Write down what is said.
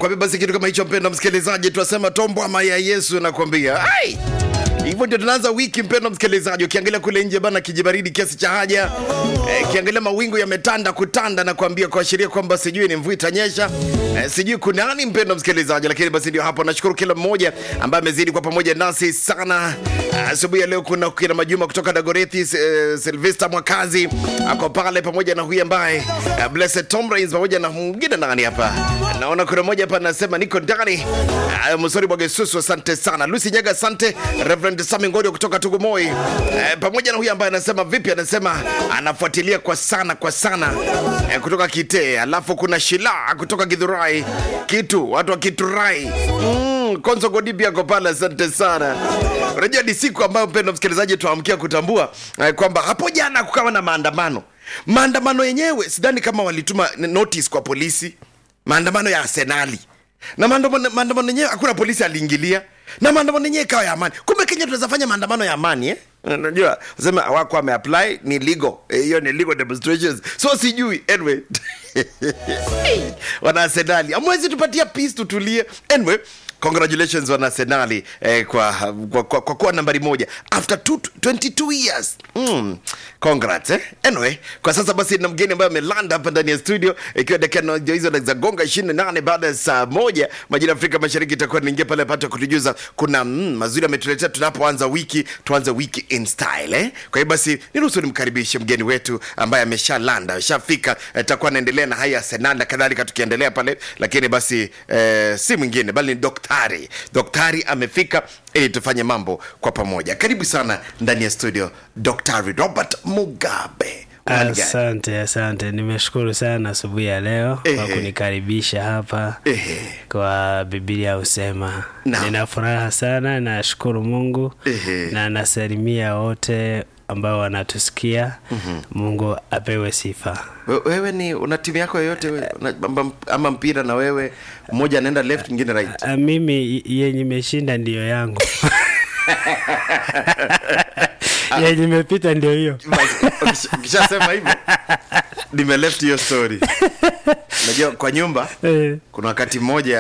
nakwambia basi kitu kama hicho mpendo msikilizaji tunasema tombo ama ya yesu nakwambia ai hivyo ndio tunaanza wiki mpendo msikilizaji ukiangalia kule nje bana kijibaridi kiasi cha haja eh, ukiangalia mawingu yametanda kutanda na kuambia kuashiria kwamba sijui ni mvua itanyesha eh, sijui kunani mpendo msikilizaji lakini basi ndio hapo nashukuru kila mmoja ambaye amezidi kwa pamoja nasi sana asubuhi ya leo kuna kina majuma kutoka dagorethi eh, silvester mwakazi ako pale pamoja na huyu ambaye eh, blessed tom Rains, pamoja na mwingine nani hapa naona kuna mmoja hapa anasema niko ndani uh, msori bwagesusu asante sana lucy nyaga asante reverend sami ngodio kutoka tugumoi uh, pamoja na huyu ambaye anasema vipi anasema anafuatilia kwa sana kwa sana uh, kutoka kitee alafu kuna shila kutoka gidhurai kitu watu wa kiturai mm, konso godipi ako pale asante sana unajua ni siku ambayo mpendo msikilizaji tuamkia kutambua uh, kwamba hapo jana kukawa na maandamano maandamano yenyewe sidhani kama walituma notice kwa polisi maandamano ya arsenali na maandamano maandamano yenyewe hakuna polisi aliingilia na maandamano yenyewe ikawa ya amani kumbe kenya tunaweza fanya maandamano ya amani eh? unajua sema wako ameapply ni legal Eh, hiyo ni legal demonstrations so sijui anyway wana arsenali amwezi tupatia peace tutulie anyway congratulations wana arsenali eh, kwa, kwa, kwa, kwa kuwa nambari moja after two, 22 years mm. congrats eh? anyway kwa sasa basi na mgeni ambaye amelanda hapa ndani ya studio ikiwa dakika na- hizo za gonga 28 baada ya saa moja majira ya afrika mashariki itakuwa niingia pale pata kutujuza kuna mm, mazuri ametuletea tunapoanza wiki tuanze wiki in style eh? kwa hiyo basi niruhusu nimkaribishe mgeni wetu ambaye ameshalanda ameshafika itakuwa anaendelea na haya arsenal na kadhalika tukiendelea pale lakini basi eh, si mwingine bali ni doktari doktari amefika ili tufanye mambo kwa pamoja karibu sana ndani ya studio doktari robert mugabe Uhali gani? Asante, asante. Nimeshukuru sana asubuhi ya leo kwa Ehe. kunikaribisha hapa Ehe. kwa Biblia husema. Naam. Nina furaha sana, nashukuru Mungu Ehe. na nasalimia wote ambao wanatusikia. Mungu apewe sifa. We- wewe ni una timu yako yoyote we- una- ama- ama mpira na wewe mmoja anaenda left mwingine right Ah, Mimi yenye imeshinda ndiyo yangu yenye imepita ndio hiyo. Basi, ukisha- ukishasema hivyo nime left hiyo story unajua kwa nyumba Eh. kuna wakati mmoja